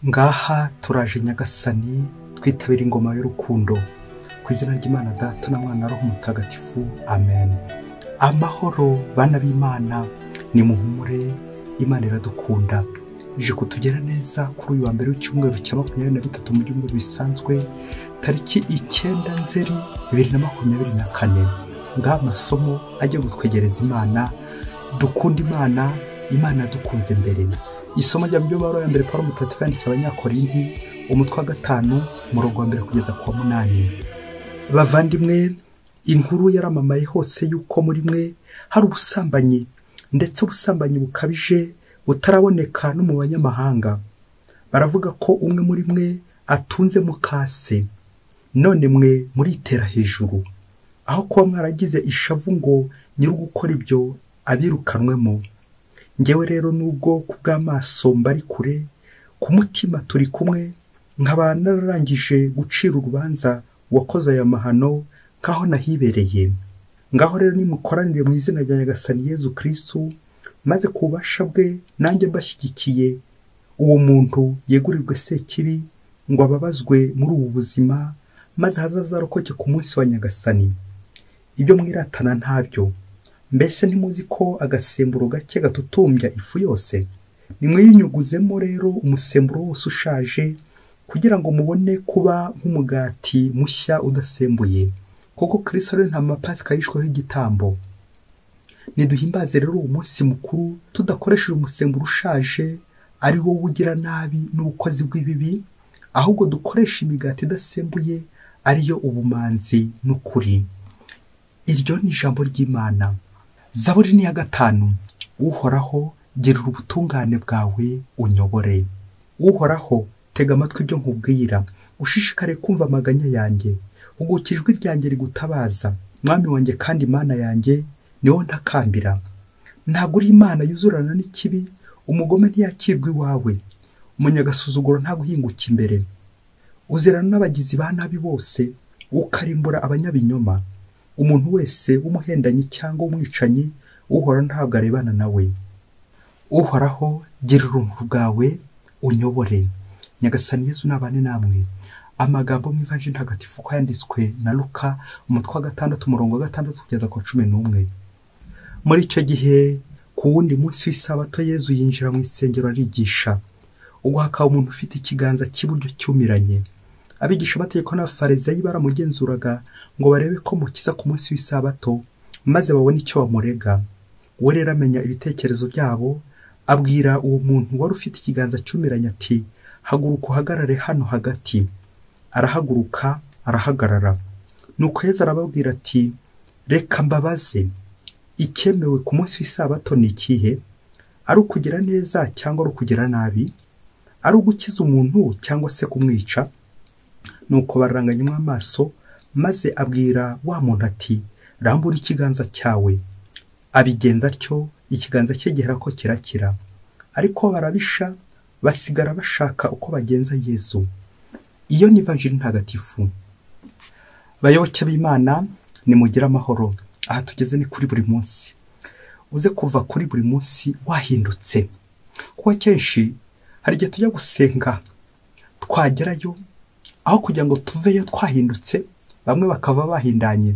ngaha turaje nyagasani twitabira ingoma y'urukundo ku izina ry'imana data na mwana roho mutagatifu amen amahoro bana b'imana ni muhumure imana iradukunda ije kutugera neza kuri uyu wa mbere w'icyumweru cya makumyabiri na gatatu mu byumweru bisanzwe tariki icyenda nzeri bibiri na makumyabiri na kane ngaha amasomo ajya gutwegereza imana dukunda imana imana yadukunze mbere isomo rya mu byumweru ya mbere paul mutagatifu yandikiye abanyakorinti umutwe wa gatanu umurongo wa mbere kugeza ku wa munani bavandimwe inkuru yaramamaye hose y'uko muri mwe hari ubusambanyi ndetse ubusambanyi bukabije butaraboneka no mu banyamahanga baravuga ko umwe muri mwe atunze mukase none mwe muritera hejuru aho kuba mwaragize ishavu ngo nyiri gukora ibyo abirukanwemo ngewe rero nubwo ku bw'amaso mbari kure ku mutima turi kumwe nkaba nararangije gucira urubanza uwakoze aya mahano nk'aho nahibereye ngaho rero nimukoranire mu izina rya nyagasani yezu kirisitu maze ku bubasha bwe nanjye mbashyigikiye uwo muntu yegurirwe sekibi ngo ababazwe muri ubu buzima maze ahazaza arokoke ku munsi wa nyagasani ibyo mwiratana ntabyo mbese ntimuzi ko agasemburo gake gatutumbya ifu yose nimwiyinyuguzemo rero umusemburo wose ushaje kugira ngo mubone kuba nk'umugati mushya udasembuye kuko kirisito rero nta mapasika yishweho igitambo ntiduhimbaze rero uwo munsi mukuru tudakoresheje umusemburo ushaje ari wo wugira nabi n'ubukozi bw'ibibi ahubwo dukoresha imigati idasembuye ariyo ubumanzi n'ukuri iryo ni ijambo ry'imana zaburi ni iya gatanu uhoraho girira ubutungane bwawe unyobore uhoraho tega amatwi ibyo nkubwira ushishikare kumva amaganya yanjye uguka ijwi ryanjye rigutabaza mwami wanjye kandi imana yanjye niwo ntakambira ntabwo uri imana yuzurana n'ikibi umugome ntiyakirwa iwawe umunyagasuzuguro ntaguhinguka imbere uzirana n'abagizi ba nabi bose ukarimbura abanyabinyoma umuntu wese w'umuhendanyi cyangwa umwicanyi uhora ntabwo arebana nawe uhoraho gira urumuri bwawe unyobore nyagasani yesu n'abane namwe amagambo mu ivanjiri ntagatifu ko yanditswe na luka umutwe wa gatandatu umurongo wa gatandatu kugeza ku cumi n'umwe muri icyo gihe ku wundi munsi w'isabato yezu yinjira mu isengero arigisha uguhaka umuntu ufite ikiganza cy'iburyo cyumiranye abigisha amategeko n'abafarizayi baramugenzuraga ngo barebe ko mukiza ku munsi w'isabato maze babone icyo bamurega we rero amenya ibitekerezo byabo abwira uwo muntu wari ufite ikiganza cyumiranye ati haguruka uhagarare hano hagati arahaguruka arahagarara nuko heza arababwira ati reka mbabaze icyemewe ku munsi w'isabato ni ikihe ari ukugira neza cyangwa ari ukugira nabi ari ugukiza umuntu cyangwa se kumwica nuko bararanganyamo amaso maze abwira wa muntu ati rambura ikiganza cyawe abigenza atyo ikiganza cye gihera ko kirakira ariko barabisha basigara bashaka uko bagenza yezu iyo ni vanjiri ntagatifu bayoboke b'imana nimugire amahoro aha tugeze ni kuri buri munsi uze kuva kuri buri munsi wahindutse kuko akenshi hari igihe tujya gusenga twagerayo aho kugira ngo tuveyo twahindutse bamwe bakava bahindanye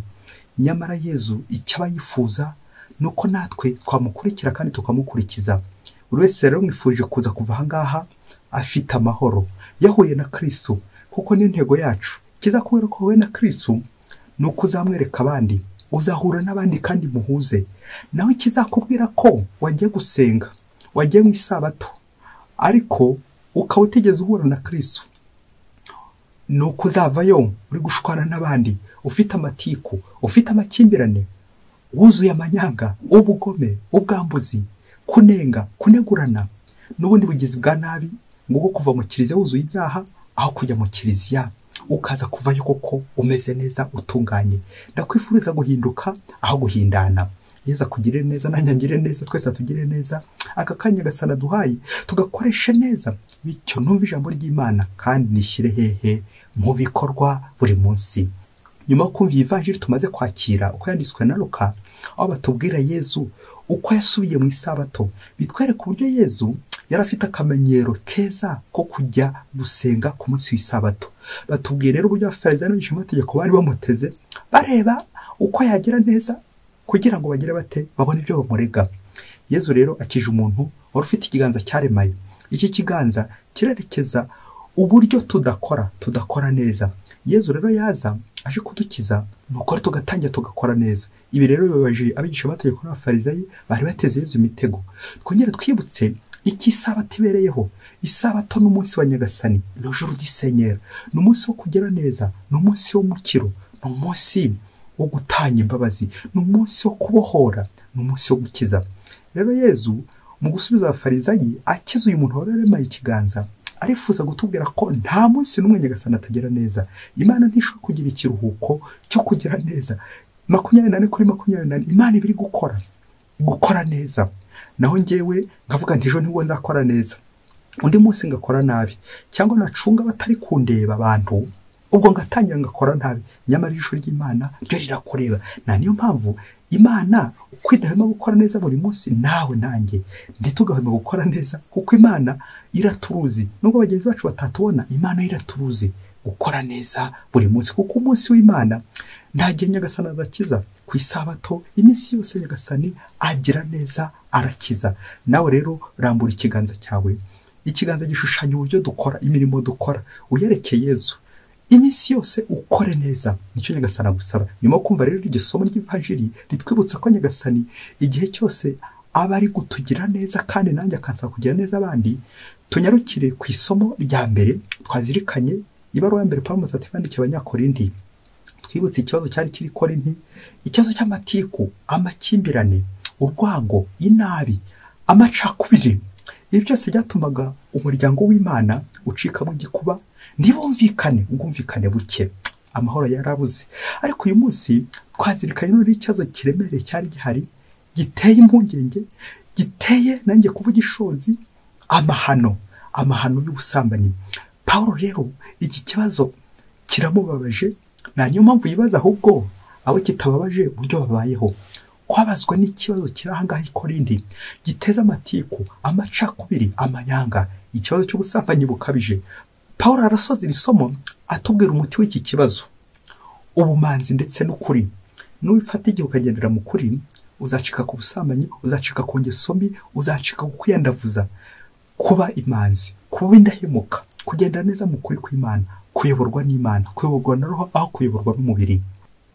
nyamara yezu icyo aba yifuza ni uko natwe twamukurikira kandi tukamukurikiza buri wese rero mwifuje kuza kuva aha ngaha afite amahoro yahuye na kirisu kuko n'intego yacu kiza kubera ko wowe na kirisu ni uko uzamwereka abandi uzahura n'abandi kandi muhuze nawe kizakubwira ko wagiye gusenga wagiye mu isabato ariko ukaba utigeze uhura na kirisu ni uko uzavayo uri gushwana n'abandi ufite amatiku ufite amakimbirane wuzuye amanyanga ubugome ubwambuzi kunenga kunegurana n'ubundi bugizi bwa nabi ngo bwo kuva mu kiliziya wuzuye ibyaha aho kujya mu kiliziya ukaza kuvayo koko umeze neza utunganye ndakwifuriza guhinduka aho guhindana yeza kugirire neza nanjye ngire neza twese atugirire neza aka kanya gasana duhaye tugakoresha neza bityo numva ijambo ry'imana kandi nishyire hehe mu bikorwa buri munsi nyuma yo kumva iyi vanjiri tumaze kwakira uko yanditswe na ruka aho batubwira yezu uko yasubiye mu isabato bitwereka uburyo yezu yari afite akamenyero keza ko kujya gusenga ku munsi w'isabato batubwiye rero uburyo abafarizayo n'abigishamategeko bari bamuteze bareba uko yagira neza kugira ngo bagire bate babone ibyo bamurega yezu rero akije umuntu wari ufite ikiganza cyaremaye iki kiganza kirerekeza uburyo tudakora tudakora neza yezu rero yaza aje kudukiza nuko tugatangira tugakora neza ibi rero bibabaje abigishamategeko n'abafarizayi bari bateze yezu imitego twongere twibutse iki isabato ibereyeho isabato ni umunsi wa nyagasani ni ijoro ry'isenyera ni umunsi wo kugira neza ni umunsi w'umukiro ni umunsi wo gutanga imbabazi ni umunsi wo kubohora ni umunsi wo gukiza rero yezu mu gusubiza abafarizayi akiza uyu muntu wari waremaye ikiganza arifuza gutubwira ko nta munsi n'umwe nyagasani atagira neza imana ntishobora kugira ikiruhuko cyo kugira neza makumyabiri nane kuri makumyabiri nane imana iba iri gukora gukora neza naho ngewe nkavuga nti ejo nibwo nzakora neza undi munsi ngakora nabi cyangwa nacunga batari kundeba abantu ubwo ngatangira ngakora nabi nyamara ijisho ry'imana ryo rirakureba nta niyo mpamvu imana uko idahwema gukora neza buri munsi nawe nanjye ntitugahwema gukora neza kuko imana iraturuzi nubwo bagenzi bacu batatubona imana iraturuzi gukora neza buri munsi kuko umunsi w'imana nta gihe nyagasani adakiza ku isabato iminsi yose nyagasani agira neza arakiza nawe rero rambura ikiganza cyawe ikiganza gishushanya uburyo dukora imirimo dukora uyerekeye Yezu iminsi yose ukore neza nicyo nyagasani agusaba nyuma yo kumva rero iryo somo ry'ivanjiri ritwibutsa ko nyagasani igihe cyose aba ari gutugira neza kandi nanjye akansaba kugira neza abandi tunyarukire ku isomo rya mbere twazirikanye ibaruwa ya mbere pawulo mutatu yandikiye abanyakorindi twibutse ikibazo cyari kiri korinti ikibazo cy'amatiku amakimbirane urwango inabi amacakubiri ibi byose byatumaga umuryango w'imana ucikamo igikuba ntibumvikane ubwumvikane buke amahoro yarabuze ariko uyu munsi twazirikanye n'uriho ikibazo kiremereye cyari gihari giteye impungenge giteye nanjye kuvuga ishozi amahano amahano y'ubusambanyi paul rero iki kibazo kiramubabaje nta niyo mpamvu yibaza ahubwo abo kitababaje uburyo babayeho kwabazwa n'ikibazo kiri ahangaha ikorindi giteza amatiku amacakubiri amanyanga ikibazo cy'ubusambanyi bukabije paul arasoza iri somo atubwira umuti w'iki kibazo ubumanzi ndetse n'ukuri nubifata igihe ukagendera mu kuri uzacika ku busambanyi uzacika ku ngeso mbi uzacika ku kwiyandavuza kuba imanzi kuba indahemuka kugenda neza mu kuri kw'imana kuyoborwa n'imana kuyoborwa na roho aho kuyoborwa n'umubiri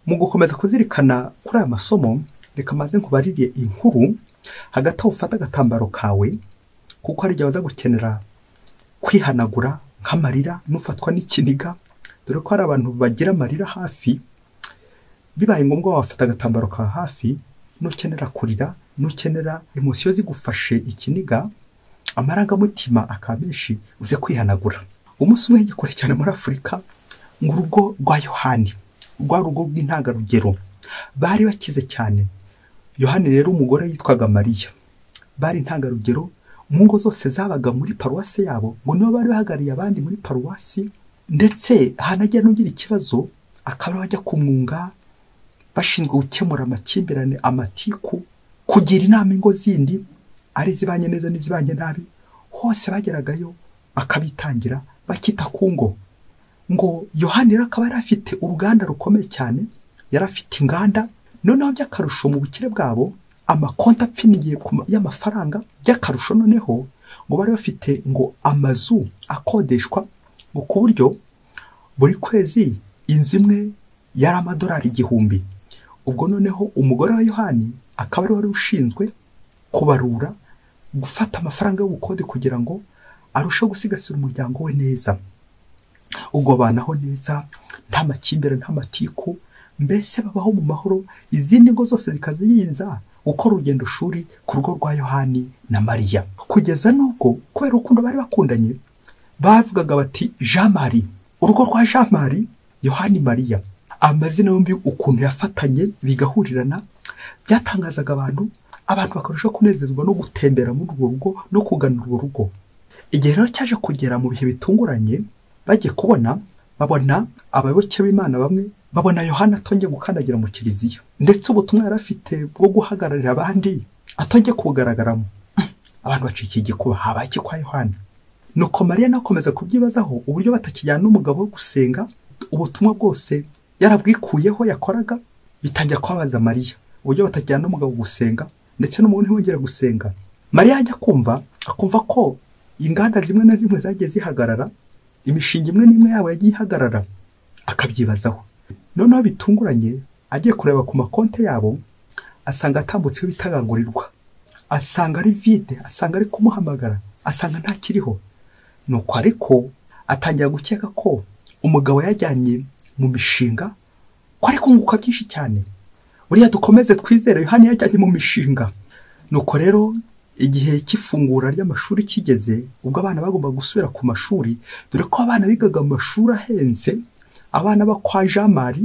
mu gukomeza kuzirikana kuri aya masomo reka maze nkubaririye inkuru hagati aho ufata agatambaro kawe kuko hari igihe waza gukenera kwihanagura nk'amarira n'ufatwa n'ikiniga dore ko hari abantu bagira amarira hafi bibaye ngombwa wafata agatambaro ka hafi n'ukenera kurira n'ukenera emosiyo zigufashe ikiniga amarangamutima akaba menshi uze kwihanagura umunsi umwe gikore cyane muri afurika ngo urugo rwa yohani rwa rugo rw'intangarugero bari bakize cyane yohani rero umugore yitwaga mariya bari intangarugero mu ngo zose zabaga muri paruwasi yabo ngo nibo bari bahagarariye abandi muri paruwasi ndetse hanajya n'ugira ikibazo akaba bajya kumwunga bashinzwe gukemura amakimbirane amatiku kugira inama ingo zindi ari izibanye neza n'izibanye nabi hose bageragayo akabitangira bakita ku ngo ngo yohani rero akaba yari afite uruganda rukomeye cyane yari afite inganda noneho by'akarusho mu bukire bwabo amakonti apfiniye y'amafaranga by'akarusho noneho ngo bari bafite ngo amazu akodeshwa ngo ku buryo buri kwezi inzu imwe yari amadolari igihumbi ubwo noneho umugore wa yohani akaba ari wari ushinzwe kubarura gufata amafaranga y'ubukode kugira ngo arusheho gusigasira umuryango we neza ubwo banaho neza nta makimbirane nta matiku mbese babaho mu mahoro izindi ngo zose zikaziyiza gukora urugendo shuri ku rugo rwa yohani na mariya kugeza n'ubwo kubera urukundo bari bakundanye bavugaga bati jean marie urugo rwa jean marie yohani mariya amazina yombi ukuntu yafatanye bigahurirana byatangazaga abantu abantu bakarushaho kunezezwa no gutembera muri urwo rugo no kugana urwo rugo igihe rero cyaje kugera mu bihe bitunguranye bagiye kubona babona abayoboke b'imana bamwe babona yohana atongeye gukandagira mu kiliziya ndetse ubutumwa yari afite bwo guhagararira abandi atongeye kuwugaragaramo abantu bacikiye igikuba habaye iki kwa yohani nuko mariya nakomeza kubyibazaho uburyo batakijyana n'umugabo wo gusenga ubutumwa bwose yarabwikuyeho yakoraga bitangira kubabaza mariya uburyo batajyana n'umugabo gusenga ndetse n'umuntu ntiwongera gusenga mariya ajya kumva akumva ko inganda zimwe na zimwe zagiye zihagarara imishinga imwe n'imwe yabo yagiye ihagarara akabyibazaho noneho bitunguranye agiye kureba ku makonti yabo asanga atambutseho ibitagangurirwa asanga ari vide asanga ari kumuhamagara asanga ntakiriho nuko ariko atangira gukeka ko umugabo yajyanye mu mishinga ko ari kunguka byinshi cyane buriya dukomeze twizere yohani yajyanye mu mishinga nuko rero igihe cy'ifungura ry'amashuri kigeze ubwo abana bagomba gusubira ku mashuri dore ko abana bigaga amashuri ahenze abana bo kwa jamari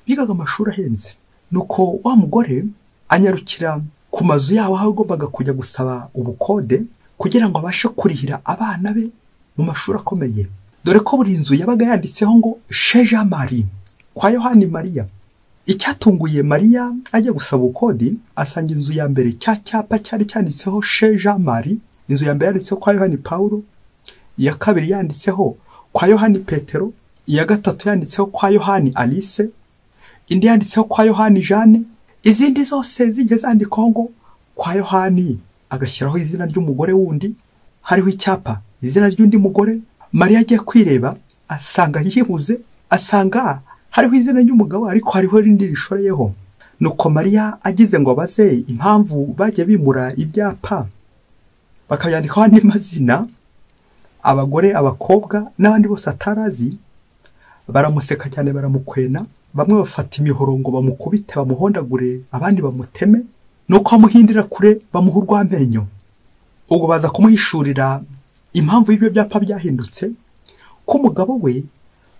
bigaga amashuri ahenze nuko wa mugore anyarukira ku mazu yabo aho agombaga kujya gusaba ubukode kugira ngo abashe kurihira abana be mu mashuri akomeye dore ko buri nzu yabaga yanditseho ngo shejamari kwa yohani mariya icyatunguye mariya ajya gusaba ubukode asanga inzu ya mbere cya cyapa cyari cyanditseho she jean marie inzu ya mbere yanditseho kwa yohani paul iya kabiri yanditseho kwa yohani petero iya gatatu yanditseho kwa yohani alice indi yanditseho kwa yohani jeanne izindi zose zijya zandikwaho ngo kwa yohani agashyiraho izina ry'umugore wundi hariho icyapa izina ry'undi mugore mariya agiye kwireba asanga yibuze asanga hariho izina ry'umugabo ariko hariho irindi rishoreyeho nuko mariya agize ngo abaze impamvu bajya bimura ibyapa bakabyandikaho andi mazina abagore abakobwa n'abandi bose atarazi baramuseka cyane baramukwena bamwe bafata imihoro ngo bamukubite bamuhondagure abandi bamuteme nuko bamuhindira kure bamuha urw'amenyo ubwo baza kumuhishurira impamvu y'ibyo byapa byahindutse ko umugabo we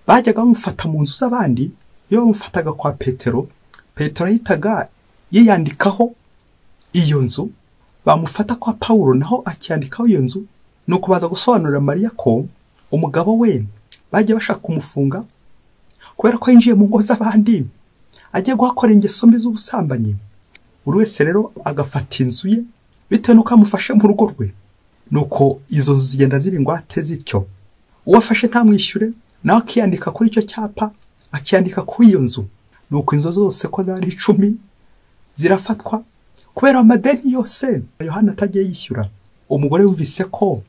bajyaga bamufata mu nzu z'abandi iyo bamufataga kwa petero petero yahitaga yiyandikaho iyo nzu bamufata kwa paul naho akiyandikaho iyo nzu ni ukubaza gusobanurira mariya ko umugabo we bajya bashaka kumufunga kubera ko yinjiye mu ngo z'abandi agiye guhakora ingeso mbi z'ubusambanyi buri wese rero agafata inzu ye bitewe n'uko amufashe mu rugo rwe ni uko izo nzu zigenda ziba ingwate zityo uwo afashe ntamwishyure nawe akiyandika kuri icyo cyapa akiyandika kuri iyo nzu ni uko inzu zose ko zari icumi zirafatwa kubera amadeni yose yohana atagiye yishyura umugore yumvise ko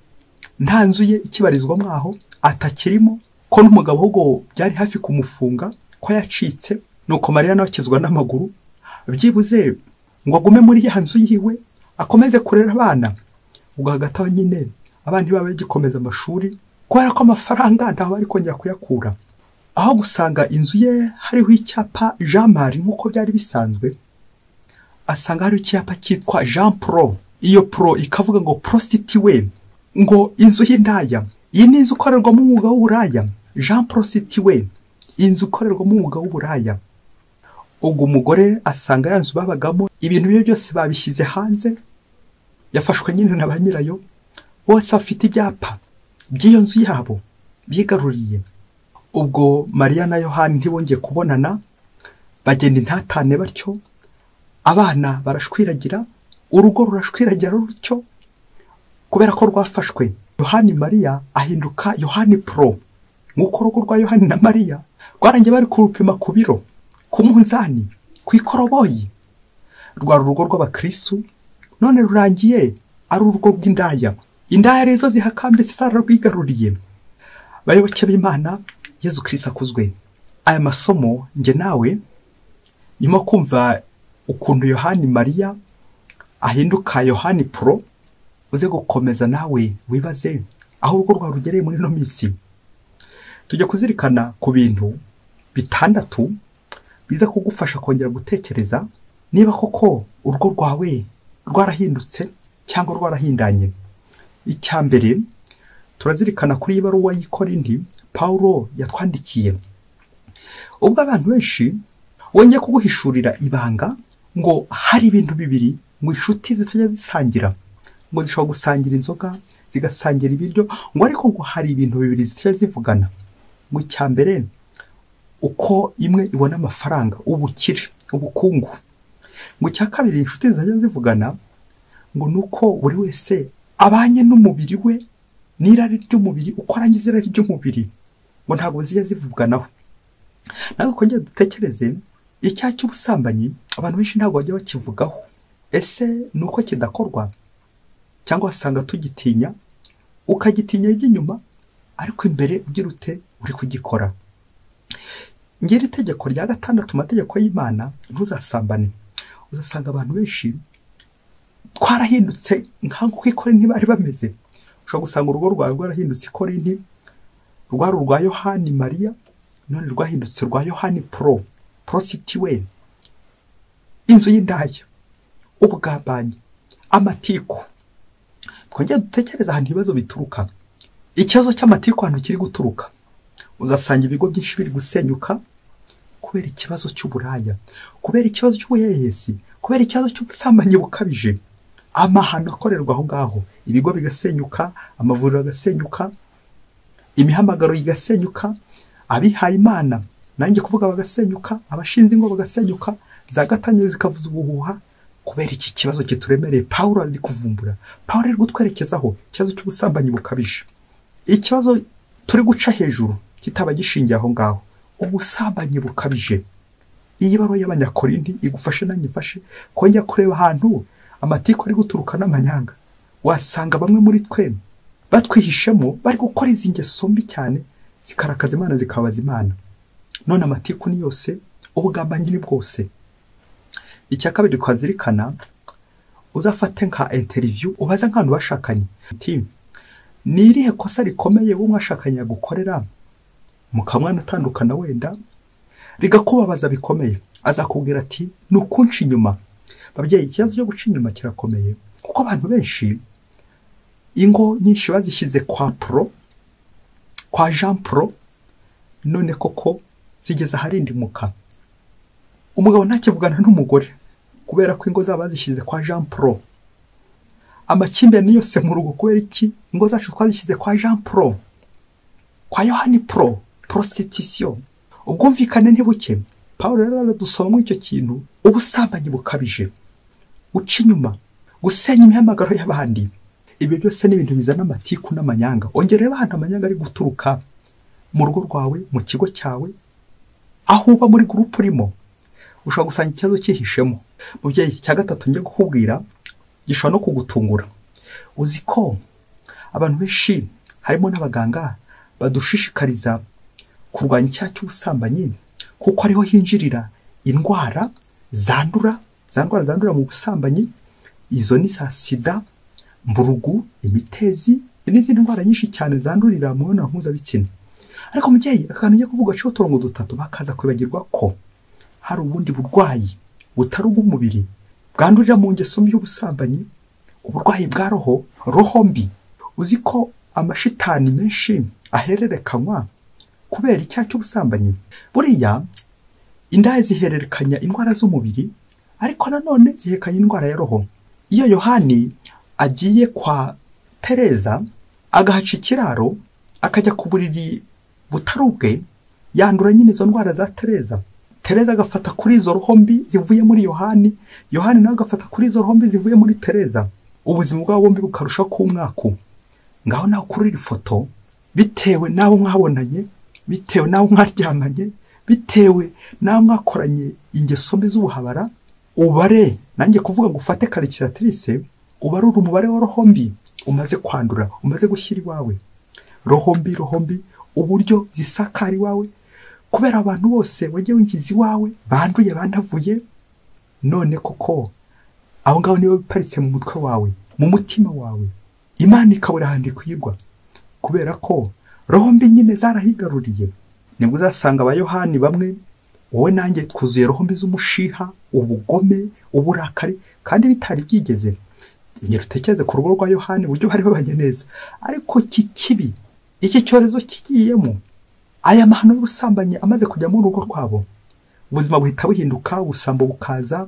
nta nzu ye ikibarizwa mwaho atakirimo ko n'umugabo ahubwo byari hafi kumufunga ko yacitse ni uko mariya nawe akizwa n'amaguru byibuze ngo agume muri ya nzu yiwe akomeze kurera abana ubwo hagati aho nyine abana ntibaba bagikomeza amashuri kubera ko amafaranga ntaho bari kongera kuyakura aho gusanga inzu ye hariho icyapa jean marie nk'uko byari bisanzwe asanga hariho icyapa cyitwa jean pro iyo pro ikavuga ngo prositi we ngo inzu y'indaya iyi ni inzu ikorerwamo umwuga w'uburaya jean prositi we inzu ikorerwamo umwuga w'uburaya ubwo umugore asanga ya nzu babagamo ibintu bye byose babishyize hanze yafashwe nyine na ba nyirayo bose bafite ibyapa by'iyo nzu yabo bigaruriye ubwo mariya na yohani ntibongeye kubonana bagenda intatane batyo abana barashwiragira urugo rurashwiragira rutyo kubera ko rwafashwe yohani mariya ahinduka yohani pro nk'uko urugo rwa yohani na mariya rwarangiye bari kurupima ku biro ku munzani ku ikoroboyi rwari urugo rw'abakirisitu none rurangiye ari urugo rw'indaya indaya rezo zihakambitse zararwigaruriye bayoboke b'imana yezu kirisi akuzwe aya masomo njye nawe nyuma kumva ukuntu yohani mariya ahinduka yohani pro uze gukomeza nawe wibaze aho urugo rwawe rugereye muri ino minsi tujya kuzirikana ku bintu bitandatu biza kugufasha kongera gutekereza niba koko urugo rwawe rwarahindutse cyangwa rwarahindanye icya mbere turazirikana kuri ibaruwa y'Ikorindi Paulo yatwandikiye ubwo abantu benshi wongeye kuguhishurira ibanga ngo hari ibintu bibiri ngo inshuti zitajya zisangira ngo zishobora gusangira inzoga zigasangira ibiryo ngo ariko ngo hari ibintu bibiri zitajya zivugana ngo icya mbere uko imwe ibona amafaranga ubukire ubukungu ngo icya kabiri inshuti zitajya zivugana ngo ni uko buri wese abanye n'umubiri we n'irari ry'umubiri uko arangiza irari ry'umubiri ngo ntabwo zijya zivuganaho natwe twongere dutekereze icyaha cy'ubusambanyi abantu benshi ntabwo bajya bakivugaho ese ni uko kidakorwa cyangwa wasanga tugitinya ukagitinya iby'inyuma ariko imbere ugira ute uri kugikora ngiri itegeko rya gatandatu mategeko y'imana ntuzasambane uzasanga abantu benshi twarahindutse nk'uko ikorinti bari bameze ushobora gusanga urugo rwawe rwarahindutse ikorinti rwari urwa yohani mariya none rwahindutse rwa yohani poro porositiwe inzu y'indaya ubugambanyi amatiku twongere dutekereze ahantu ibibazo bituruka ikibazo cy'amatiku ahantu kiri guturuka uzasanga ibigo byinshi biri gusenyuka kubera ikibazo cy'uburaya kubera ikibazo cy'ubuhehesi kubera ikibazo cy'ubusambanyi bukabije amahano akorerwa aho ngaho ibigo bigasenyuka amavuriro agasenyuka imihamagaro igasenyuka abihaye imana nanjye kuvuga bagasenyuka abashinze ingo bagasenyuka za gatanya zikavuza ubuhuha kubera iki kibazo kituremereye pawulo ari kuvumbura pawulo ari kutwerekezaho ikibazo cy'ubusambanyi bukabije ikibazo turi guca hejuru kitaba gishingiye aho ngaho ubusambanyi bukabije iyi baruwa y'abanyakorindi igufashe nanjye ifashe kongera kureba ahantu amatiku ari guturuka n'amanyanga wasanga bamwe muri twe batwihishemo bari gukora izi ngeso mbi cyane zikarakaza imana zikabaza imana none amatiku ni yose ubugambanyi ni bwose icya kabiri twazirikana uzafate nka interiviyu ubaze nk'ahantu bashakanye ni irihe kosa rikomeye wowe mwashakanye yagukorera mukamwana utandukana wenda rigakubabaza bikomeye azakubwira ati ni ukunca inyuma babyeyi ikibazo cyo guca inyuma kirakomeye kuko abantu benshi ingo nyinshi bazishyize kwa poro kwa jean poro none koko zigeze aharindimuka umugabo ntakivugana n'umugore kubera ko ingo zaba bazishyize kwa jean poro amakimbirane yose mu rugo kubera iki ingo zacu twazishyize kwa jean poro kwa yohani poro porositisiyo ubwumvikane ntibuke paul rero aradusomamo icyo kintu ubusambanyi bukabije guca inyuma gusenya imihamagaro y'abandi ibyo byose ni ibintu bizana amatiku n'amanyanga ongerera ahantu amanyanga ari guturuka mu rugo rwawe mu kigo cyawe aho uba muri gurupe urimo ushobora gusanga ikibazo cyihishemo mubyeyi cya gatatu njye kukubwira gishobora no kugutungura uzi ko abantu benshi harimo n'abaganga badushishikariza kurwanya icyaha cy'ubusambanyi kuko ariho hinjirira indwara zandura za ndwara zandura mu busambanyi izo ni za sida mburugu imitezi n'izindi ndwara nyinshi cyane zandurira mu mibonano mpuzabitsina ariko mubyeyi akantu njya kuvuga aciho uturongo dutatu bakaza kwibagirwa ko hari ubundi burwayi butari ubw'umubiri bwandurira mu ngeso mbi y'ubusambanyi uburwayi bwa roho roho mbi uzi ko amashitani menshi ahererekanywa kubera icyaha cy'ubusambanyi buriya indaya zihererekanya indwara z'umubiri ariko nanone ziherekanya indwara ya roho iyo yohani agiye kwa tereza agahaca ikiraro akajya ku buriri butari ubwe yandura nyine izo ndwara za tereza tereza agafata kuri izo roho mbi zivuye muri yohani yohani nawe agafata kuri izo roho mbi zivuye muri tereza ubuzima bwabo bombi bukarushaho kuba umwaku ngaho nawe kuri iri foto bitewe n'abo mwabonanye bitewe n'aho mwaryamanye bitewe n'aho mwakoranye ingeso mbi z'ubuhabara ubare nanjye kuvuga ngo ufate karikiratirise ubarure umubare wa rohombi umaze kwandura umaze gushyira iwawe rohombi rohombi uburyo zisakara iwawe kubera abantu bose wagiye winjiza iwawe banduye banavuye none koko abo ngabo nibo biparitse mu mutwe wawe mu mutima wawe imana ikabura ahantu ikwirwa kubera ko roho mbi nyine zarahigaruriye nibwo uzasanga abayohani bamwe wowe nanjye twuzuye roho mbi z'umushiha ubugome uburakari kandi bitari byigeze ingero utekereze ku rugo rwa yohani uburyo bari babanye neza ariko iki kibi iki cyorezo kigiyemo aya mahano y'ubusambanyi amaze kujya mu rugo rwabo ubuzima buhita buhinduka ubusambo bukaza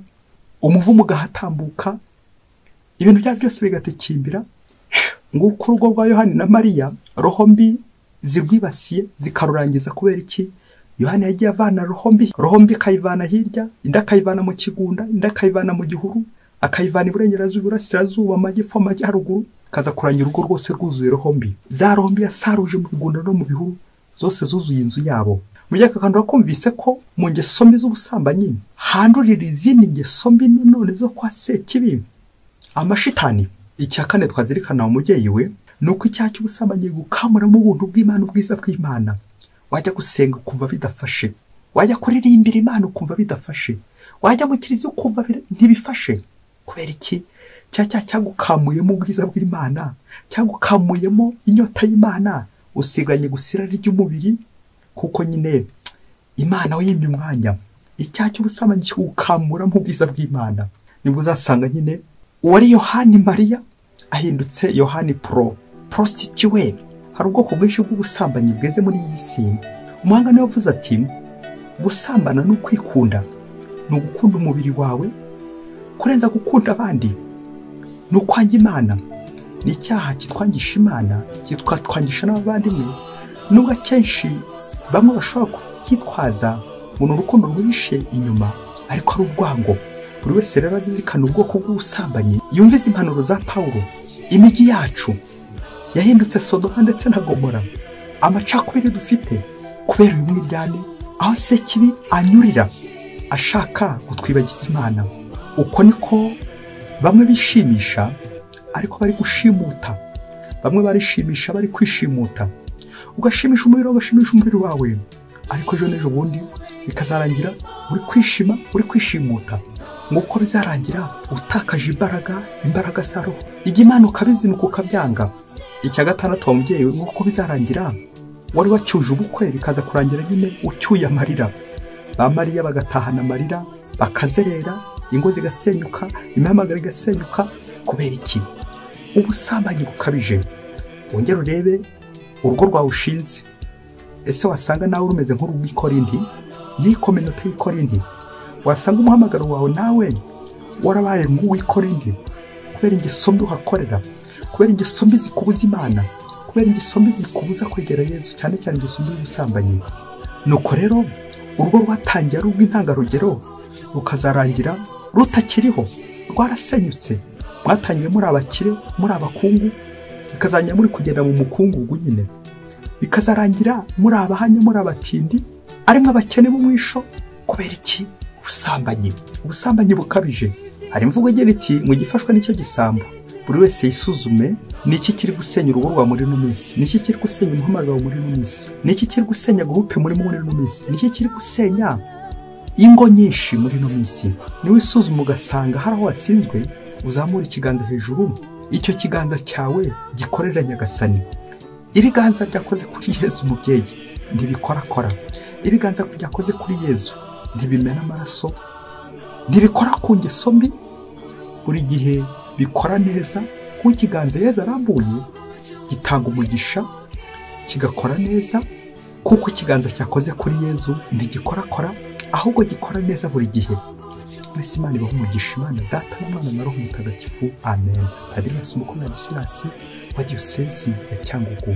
umuvumo ugahatambuka ibintu byabo byose bigatekimbira nguko urugo rwa yohani na mariya roho mbi zirwibasiye zikarurangiza kubera iki yohani yagiye avana rohombi rohombi ikayivana hirya indi akayivana mu kigunda indi akayivana mu gihuru akayivana iburengerazuba iburasirazuba amajyepfo amajyaruguru kaza kuranya urugo rwose rwuzuye rombi za rombi yasaruje mu bigunda no mu bihuru zose zuzuye inzu yabo mu gihe kakandi bakumvise ko mu ngeso mbi z'ubusambanyi handurira izindi ngeso mbi nanone zo kwa sekibi amashitani icya kane twazirikana umubyeyi we ni uko icyaha cy'ubusambanyi gukamuramo ubuntu bw'imana ubwiza bw'imana wajya gusenga ukumva bidafashe wajya kuririmbira imana ukumva bidafashe wajya mu kiriziya ukumva bira- ntibifashe kubera iki cya cyaha cyagukamuyemo ubwiza bw'imana cyagukamuyemo inyota y'imana usiganye gusa irari ry'umubiri kuko nyine imana yimye umwanya icyaha cy'ubusambanyi kigukamuramo ubwiza bw'imana nibwo uzasanga nyine uwari yohani mariya ahindutse yohani pro prostituwe hari ubwoko bwinshi bw'ubusambanyi bweze muri iyi si umuhanga niwe wavuze ati gusambana ni ukwikunda ni ugukunda umubiri wawe kurenza gukunda abandi ni ukwanga imana ni icyaha kitwangisha imana kitwatwangisha n'abavandimwe nubwo akenshi bamwe bashobora kucyitwaza ngo ni urukundo rwihishe inyuma ariko ari urwango buri wese rero azirikana ubwoko bw'ubusambanyi yumvize impanuro za pawulo imijyi yacu yahindutse sodoma ndetse na gomora amacakubiri dufite kubera uyu mwiryane aho sekibi anyurira ashaka kutwibagiza imana uko niko bamwe bishimisha ariko bari gushimuta bamwe barishimisha bari kwishimuta ugashimisha umubiri wawe ugashimisha umubiri wawe ariko ejo n'ejo bundi bikazarangira uri kwishima uri kwishimuta nk'uko bizarangira utakaje imbaraga imbaraga za roho ijya imana ukabizinukwa ukabyanga icya gatandatu wa mubyeyi we nk'uko bizarangira wari wacyuje ubukwe bikaza kurangira nyine ucyuye amarira ba mariya bagatahana amarira bakazerera ingo zigasenyuka imihamagaro igasenyuka kubera iki ubusambanyi bukabije wongere urebe urugo rwawe ushinze ese wasanga nawe rumeze nk'urw'ikorindi yikominota y'ikorindi wasanga umuhamagaro wawe nawe warabaye nk'uw'ikorindi kubera ingeso mbi uhakorera kubera ingeso mbi zikubuza imana kubera ingeso mbi zikubuza kwegera yezu cyane cyane ingeso mbi y'ubusambanyi nuko rero urugo rwatangiye ari urw'intangarugero rukazarangira rutakiriho rwarasenyutse mwatangiye muri abakire muri abakungu bikazajya muri kugenda mu mukungugu nyine bikazarangira muri abahanya muri abatindi arimo abakene b'umwisho kubera iki ubusambanyi ubusambanyi bukabije hari imvugo igira iti ngo igifashwe nicyo gisambo buri wese yisuzume ni iki kiri gusenya urugo rwawe muri ino minsi ni iki kiri gusenya umuhamagaro wawe muri ino minsi ni iki kiri gusenya guhupe muri muri ino minsi ni iki kiri gusenya ingo nyinshi muri ino minsi niwe isuzuma ugasanga hari aho watsinzwe uzamura ikiganza hejuru icyo kiganza cyawe gikorera nyagasani ibiganza byakoze kuri yezu umubyeyi ntibikorakora ibiganza byakoze kuri yezu ntibimena amaraso ntibikora ku ngeso mbi buri gihe bikora neza kuko ikiganza yezu arambuye gitanga umugisha kigakora neza kuko ikiganza cyakoze kuri yezu ntigikorakora ahubwo gikora neza buri gihe mwese imana ibaha umugisha imana data n'umwana na roho mutagatifu amen padiri masomo komedi silasi wa diyosezi ya cyangugu